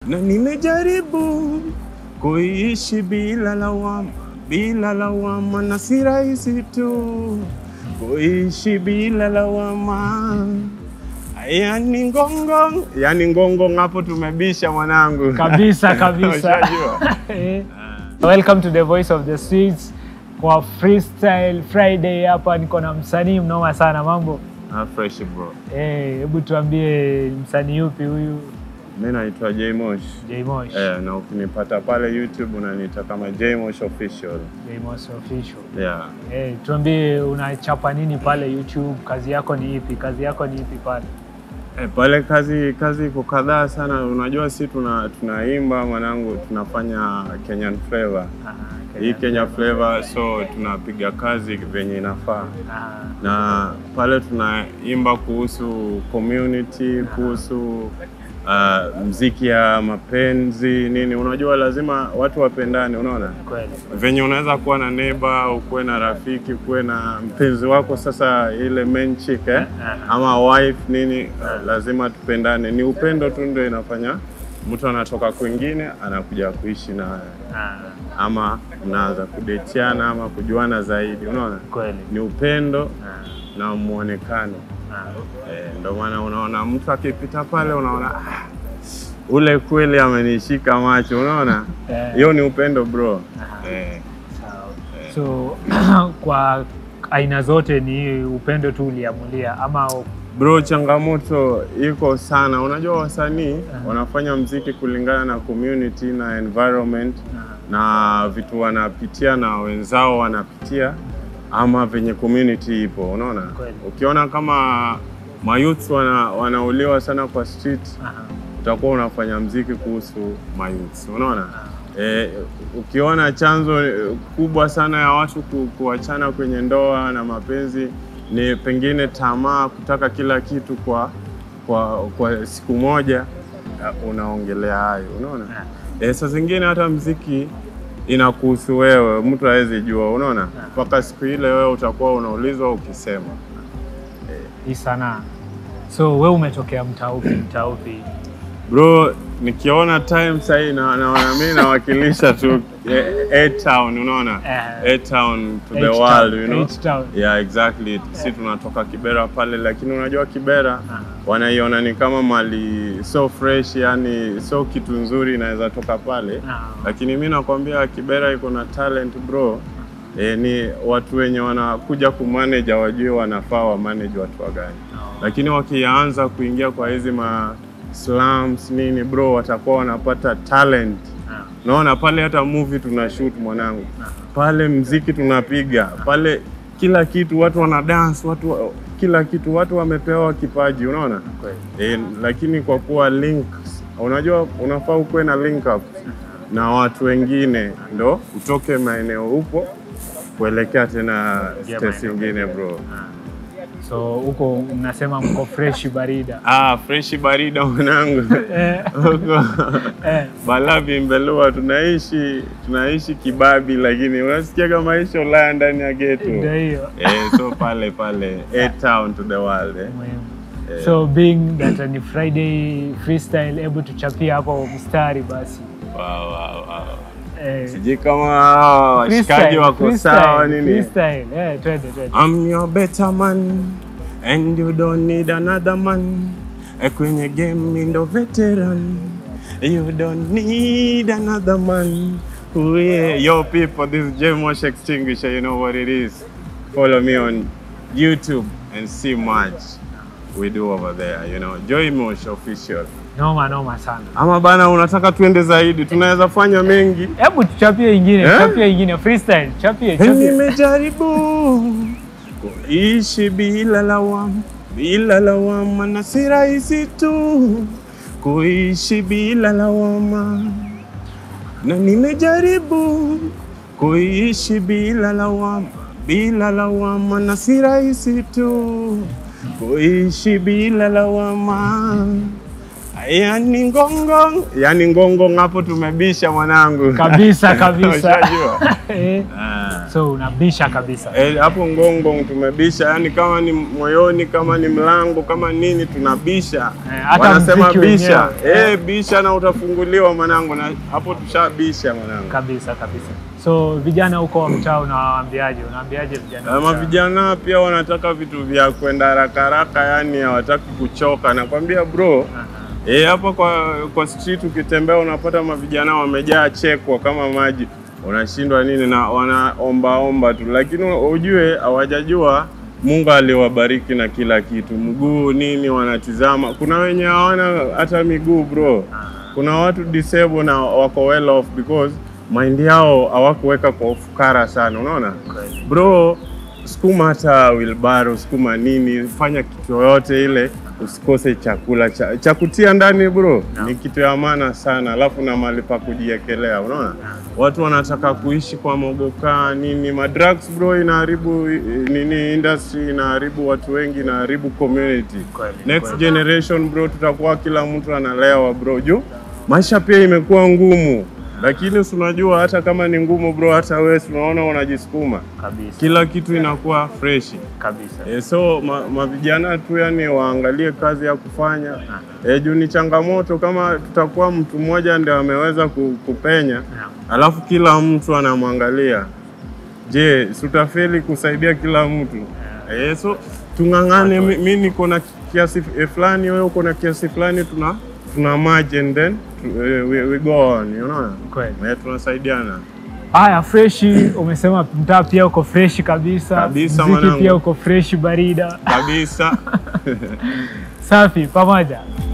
na nimejaribu kuishi bila lawama, bila lawama, na si rahisi tu kuishi bila lawama. Yani ngongo, yani ngongo, hapo tumebisha mwanangu Kabisa kabisa. Ushajua? Eh. Welcome to the voice of the streets kwa freestyle Friday. Hapa niko na msanii mnoma sana, mambo Ah, fresh bro. eh, hebu tuambie msanii yupi huyu? Mimi naitwa Jmosh. Jmosh. Eh, na ukinipata pale YouTube unaniita kama Jmosh official. Jmosh official. Yeah. Eh, tuambie unachapa nini pale YouTube? Kazi yako ni ipi? Kazi yako ni ipi pale? Eh, pale kazi kazi iko kadhaa sana. Unajua si tuna tunaimba mwanangu, tunafanya Kenyan flavor. Aha, Hii Kenya flavor, so tunapiga kazi venye inafaa, Aha, na pale tunaimba kuhusu community, kuhusu uh, mziki ya mapenzi nini. Unajua lazima watu wapendane, unaona kweli. venye unaweza kuwa na neighbor, ukuwe na rafiki, ukuwe na mpenzi wako, sasa ile main chick eh? ama wife nini, lazima tupendane. Ni upendo tu ndio inafanya mtu anatoka kwingine anakuja kuishi na Ah, ama mnaanza kudetiana ama kujuana zaidi, unaona kweli. ni upendo Ah, na mwonekano ah. eh, ndio maana unaona mtu akipita pale unaona ah, ule kweli amenishika macho, unaona Eh. hiyo ni upendo bro Aha. eh. Sawa. So kwa aina zote ni upendo tu uliamulia ama Bro, changamoto iko sana. Unajua wasanii wanafanya mziki kulingana na community na environment na vitu wanapitia na wenzao wanapitia ama venye community ipo, unaona. Kweli. Ukiona kama mayouth wana, wanauliwa sana kwa street, Aha. utakuwa unafanya mziki kuhusu mayouth, unaona. E, ukiona chanzo eh, kubwa sana ya watu ku, kuachana kwenye ndoa na mapenzi ni pengine tamaa, kutaka kila kitu kwa kwa, kwa siku moja, eh, unaongelea hayo, unaona. E, saa zingine hata mziki inakuhusu wewe, mtu hawezi jua, unaona, mpaka siku ile wewe utakuwa unaulizwa ukisema. hii sanaa. So we umetokea mtaa upi? Mtaa upi? Bro, nikiona time sahii na naona mimi nawakilisha tu eh, A-Town, unaona Eh. A-Town to the H-Town, world, you know? H-Town. Yeah, exactly. Si tunatoka Kibera pale, lakini unajua Kibera wanaiona ni kama mali so fresh, yani so kitu nzuri inaweza toka pale, Ah. lakini mi nakwambia Kibera iko na talent bro. E, ni watu wenye wanakuja kumanage hawajui wanafaa wa manage watu wagani lakini wakianza kuingia kwa hizi ma slums nini bro, watakuwa wanapata talent. Ah. Naona pale hata movie tuna shoot mwanangu, pale mziki tunapiga pale, kila kitu watu wana dance, watu wa- kila kitu watu wamepewa kipaji, unaona Kweli. e, lakini kwa kuwa link, unajua unafaa ukuwe na link up na watu wengine, ndo utoke maeneo upo kuelekea tena Yeah, stage maeneo nyingine bro. So huko mnasema mko fresh barida. Ah, freshi barida mwanangu Eh, huko eh. Balavi Mbelua tunaishi tunaishi kibabi, lakini unasikia maisha Ulaya ndani ya geto Ndio hiyo. eh, so pale pale A town to the world eh. Muhimu. So being that ni Friday freestyle, hebu tuchapia hapo mstari basi. Wow, wow, wow. Eh, Sijui kama hawa washikaji freestyle, wako freestyle, sawa nini. Freestyle, eh, twende twende. I'm your better man and you don't need another man. Eh, Kwenye game mi ndo veteran. You don't need another man. Ooh, yeah. Yo people, this is Jmosh Extinguisher. You know what it is. Follow me on YouTube and see much we do over there. You know, Jmosh official. Noma noma sana. Ama bana, unataka tuende zaidi, tunaweza fanya mengi. Hebu tuchapie ingine, Eh? chapie ingine freestyle, chapie, chapie. Nimejaribu kuishi bila lawama, bila lawama, na si rahisi tu kuishi bila lawama, na nimejaribu kuishi bila lawama, bila lawama, na si rahisi tu kuishi bila lawama. Yani ngongo, yani ngongo, hapo tumebisha mwanangu Kabisa kabisa. Ushajua? Eh. Ah. So unabisha kabisa. Eh, hapo Ngong tumebisha, yani kama ni moyoni, kama ni mlango, kama nini tunabisha. Eh, hata Wanasema mziki bisha, wenyewe. eh, bisha na utafunguliwa mwanangu, na hapo tushabisha mwanangu. Kabisa kabisa. So vijana huko wa mtaa unawaambiaje? Unawaambiaje vijana? wa Ama mtaa? vijana pia wanataka vitu vya kwenda haraka haraka, yani hawataki kuchoka. Nakwambia bro, Aha. eh, hapa kwa kwa street ukitembea unapata mavijana wamejaa chekwa kama maji, unashindwa nini na wanaombaomba tu, lakini ujue hawajajua Mungu aliwabariki na kila kitu, mguu nini wanatizama. Kuna wenye hawana hata miguu bro, kuna watu disable na wako well off because mind yao hawakuweka kwa ufukara sana, unaona Kweli. bro sukuma hata wilbaro sukuma nini fanya kitu yoyote ile usikose chakula cha, cha kutia ndani bro Naam. ni kitu ya maana sana alafu na mahali pa kujiekelea unaona watu wanataka kuishi kwa mogoka nini madrugs bro inaharibu eh, nini industry inaharibu watu wengi inaharibu community Kweli, next kweli. generation bro tutakuwa kila mtu analewa bro juu maisha pia imekuwa ngumu lakini si unajua hata kama ni ngumu bro hata wewe si unaona unajisukuma Kabisa. kila kitu inakuwa freshi Kabisa. e, so ma- mavijana tu yani waangalie kazi ya kufanya e, juu ni changamoto kama tutakuwa mtu mmoja ndio ameweza ku- kupenya Naam. alafu kila mtu anamwangalia je sutafeli kusaidia kila mtu e, so tung'ang'ane mi, mi niko na kiasi eh, fulani wewe uko na kiasi fulani tuna tuna merge and then tu- eh, we, we go on unaona Kweli. e, tunasaidiana Haya, freshi umesema mtaa pia uko freshi kabisa. Kabisa, Mziki mwanangu. pia uko freshi barida. kabisa Safi pamoja.